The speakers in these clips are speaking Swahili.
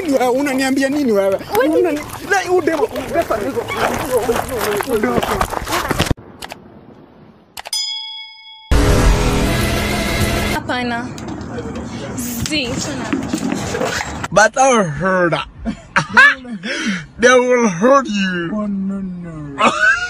nini wewe? Unaniambia nini wewe? Unani- Na, udema- pesa hizo. Hapana. Si, sana. But I heard that. They will hurt you. Oh, no, no.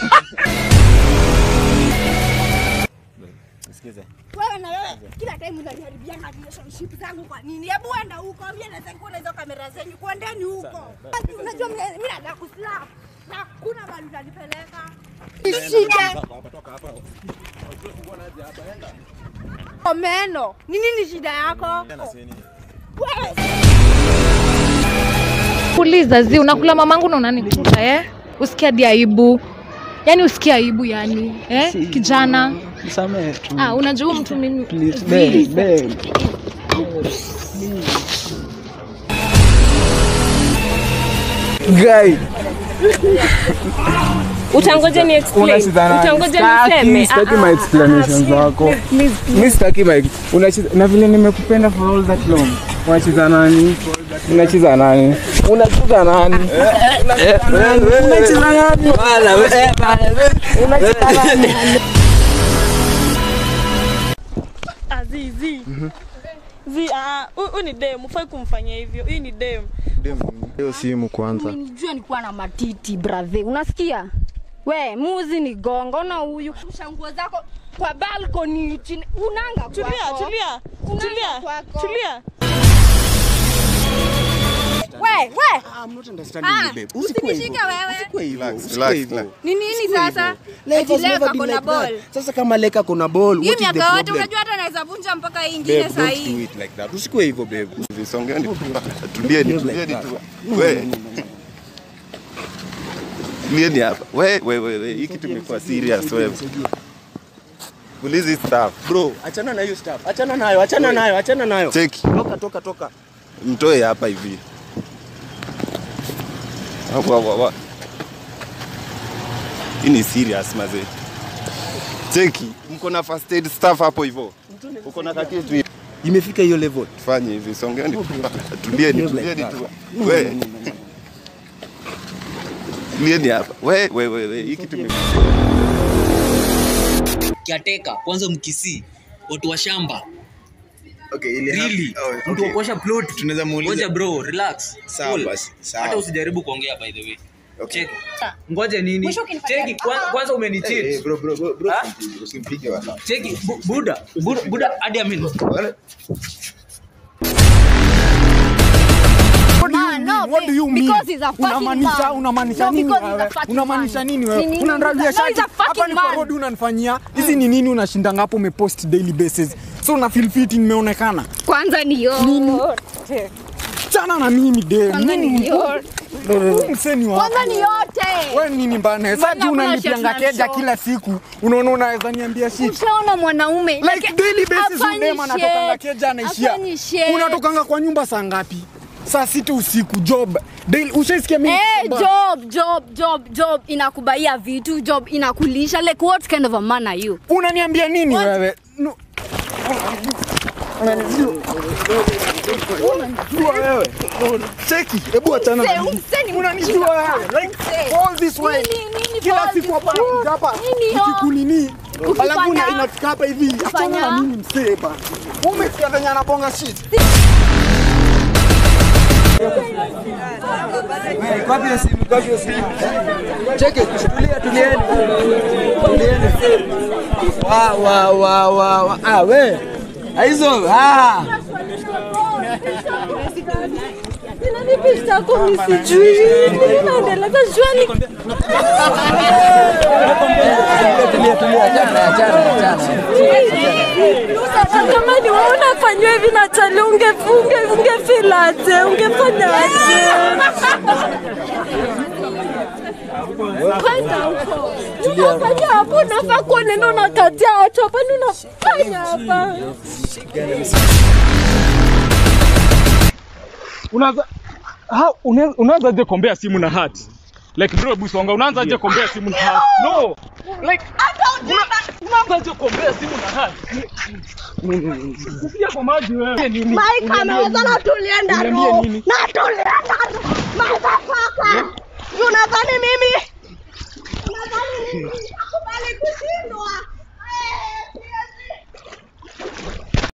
Wewe na wewe kila time unaniharibia na relationship zangu kwa nini? Hebu enda huko, mimi naweza kuona hizo kamera zenyu, kwendeni huko. Ati Unajua mimi mimi nataka kuslap. Na hakuna mahali utanipeleka. Shida. Omeno, ni nini shida yako? Wewe Kuuliza zi unakula mamangu na unanikuta eh? Usikia hadi aibu. Yaani usikia aibu yani, eh? Kijana. Nisamehe tu. Ah, unajua huyu mtu mimi. Please, Zi. babe, babe. Guy, Utangoja ni explain. unashidhana. Utangoja niseme. Sitaki Ah, my ah, explanations ah, zako. please, please, please. Mi sitaki my unacheza na vile nimekupenda for all that long. Unacheza nani? Unacheza nani? Unacheza nani? Unacheza nani? Unacheza nani? Ah, zi zi zi ah, huyu ni dem, ufai kumfanyia hivyo. Hii ni dem. Hiyo simu kwanza. Unijua nilikuwa na matiti brother, unasikia? We muzi ni gongo na huyu shanguo zako kwa balcony chini, unanga Tulia, kwako. tulia, Unanga tulia, kwako. tulia. We, we, I'm not understanding Ah, you, babe. Usikuwe hivyo. usinishike wewe. Usikuwe hivyo. Relax, Usikuwe relax, hivyo. relax. ni nini sasa? Life Eti has leo never kako been na like ball. that. Sasa kama leka kuna ball, Hii what is the miaka yote problem? unajua hata naweza vunja mpaka hii ingine Babe, saa don't do hii. it like that. Usikuwe hivyo, babe. Visongeni tu. Tulieni, tulieni tu. We. Tulieni hapa. We, we, we, we. Hii kitu imekuwa serious wewe. Ulizi staff. Bro, achana na hiyo stuff. Achana nayo, achana nayo, achana nayo. Cheki. Toka, toka, toka. Mtoe hapa hivi. Wa, wa, wa. Hii ni serious mazee. Cheki. Mko na first aid staff hapo hivyo. Uko na kakitu hivi. Imefika hiyo level. Tufanye hivi. Songeni tu. Tulieni, tulieni tu. We. Tulieni hapa. We, we, we, we. Hii kitu imekuwa kiateka kwanza mkisii watu wa shamba Okay, ili Really? hapa- oh, mtu okay. wa kuosha plot Tunaweza muuliza- ngoja bro relax Sawa Cool. basi, sawa. hata usijaribu kuongea by the way Okay. Cheki. ngoja nini cheki kwan- kwanza Eh, umenicheat eh, bro, bro, bro, bro, Ah? usimpige, usimpige wala. cheki Bu- buda buda buda hadi amin Wala. Man, no, What do you babe, mean? because he's a fucking Unamaanisha man. unamaanisha No, nini because he's a wewe? fucking Unamaanisha man. nini Ni wewe? nini? Unanralia No, he's shati. a fucking Hapa ni kwa man. road unanifanyia. Hizi ni nini unashindanga hapo umepost daily basis. So una feel fit nimeonekana. Kwanza ni yote. Chana na mimi de. Kwanza ni yote. Mseni wa. Kwanza ni yote. Wewe nini bana? Sasa Mbona unanipianga kuna shit keja na kila siku. Unaona unaweza niambia shit. Ushaona mwanaume Like daily basis Hafanyi udema anatokanga shit. keja anaishia. Hafanyi shit. Unatokanga kwa nyumba saa ngapi? Saa sita usiku job. Daily ushaisikia mimi? Eh, job, job, job, job inakubaia vitu, job inakulisha. Like what kind of a man are you? Unaniambia nini What? wewe? No. Unanijua wewe. Cheki, hebu achana na Mse, mimi. mse ni Unanijua mjinga. wewe. Like Mse. all this way. Nini, nini Kila all siku this hapa way? nakuja hapa. Nini yo? Ukikunini. Ukifanya- Alafu na- inafika hapa hivi. Achana Ukifanya- na mimi msee bana. Wewe umesikia venye anabonga shit. Cheki, tulia, tulieni. Tulieni. Wa wa wa wa wa. Ah we. Hizo ah. Tulia, tulia, achana, achana, achana. Kama ni wewe unafanywa hivi na chali ungefunge ungefilaje? Ungefanyaje? Kwanza huko. Unafanya hapo unafaa kuwa neno unakatia watu hapa ni unafanya hapa. unaanza ha una- unaanzaje kombea simu na hat like bro busonga unaanzaje kombea simu na hat no like una- unaanzaje kombea simu na hat kufikia kwa maji wewe nini Mike Uniambie ameweza nini? na tulienda Uniambie roho. nini? Na tulienda Unadhani mimi? Unadhani mimi?